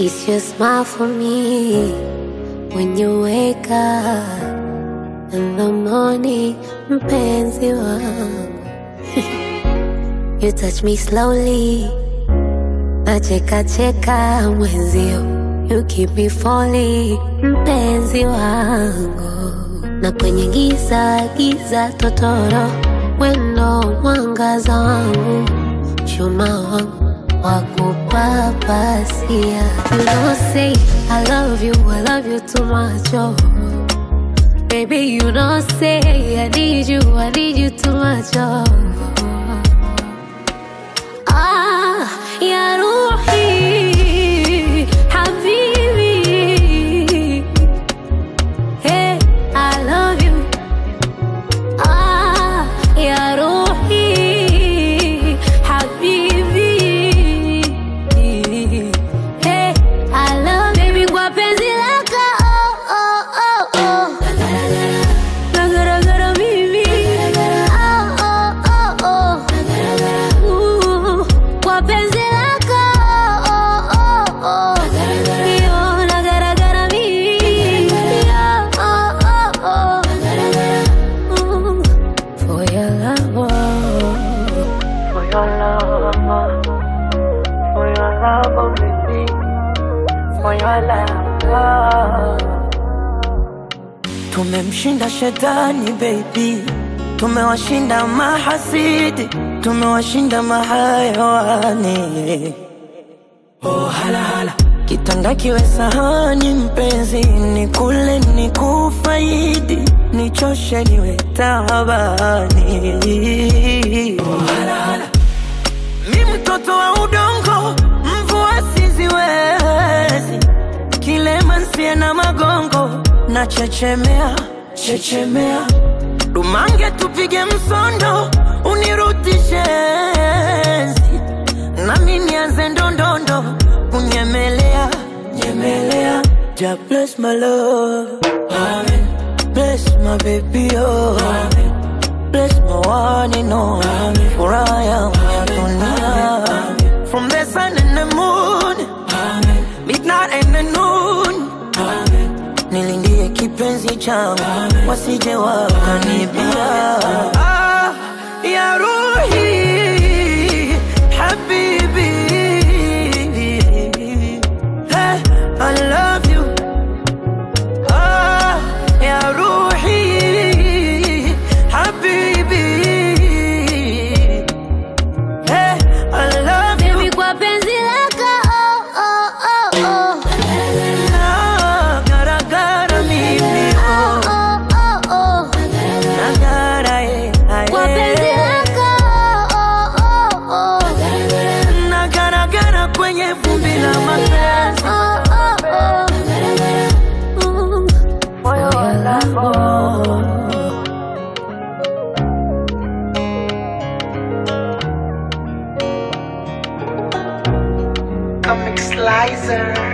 It's your smile for me when you wake up in the morning, mpenzi wangu. you touch me slowly, nacheka cheka mwenzio. You keep me falling, mpenzi wangu. Na kwenye giza giza totoro, wendo mwangaza wangu, chuma wangu wakupapasia. You don't say I love you, I love you too much, oh. Baby, you don't say I need you, I need you too much, oh. Ah, ya Ruhi, Habibi. Hey, I love you. Ah, ya Ruhi, Habibi. Hey, I love baby kwa penzi lako. Oh, oh, oh, oh. Nagaragara mimi. Oh, oh, oh, oh. Ooh, kwa penzi lako. Oh, oh, oh. Yo, nagaragara mimi. Oh, oh, oh, oh. Ooh, For your love, oh. For your love, for your love, oh baby, for your love. Tumemshinda shetani baby, tumewashinda mahasidi, tumewashinda mahayawani. Oh hala hala, kitanda kiwe sahani mpenzi, ni kule ni kufaidi, nichoshe niwe tabani. Oh hala hala. Mi mtoto wa udongo, mvua siziwezi, kilema nsie na magongo, na chechemea chechemea, dumange tupige msondo, unirutishe enzi, nami nianze ndondondo, kunyemelea nyemelea. Ja bless my love, Amen. Bless my baby, oh Amen. Bless my one and only Furaha yangu ya dunia From the sun and the moon Midnight and the noon Nilindie kipenzi changu Wasije wakanibia ah, Ya Ruhi Habibi hey, I love you Ah, ya Ruhi Habibi Hey, I love you Baby, kwa penzi lako. Oh, oh, oh, oh. Na garagara mimi Oh, oh oh, oh, oh. Na gara eh, ah, Kwa penzi eh. lako. Oh, oh, oh. Na garagara kwenye vumbi la mapenzi Oh, oh, oh. Mm. For your love, oh. Comic Slicer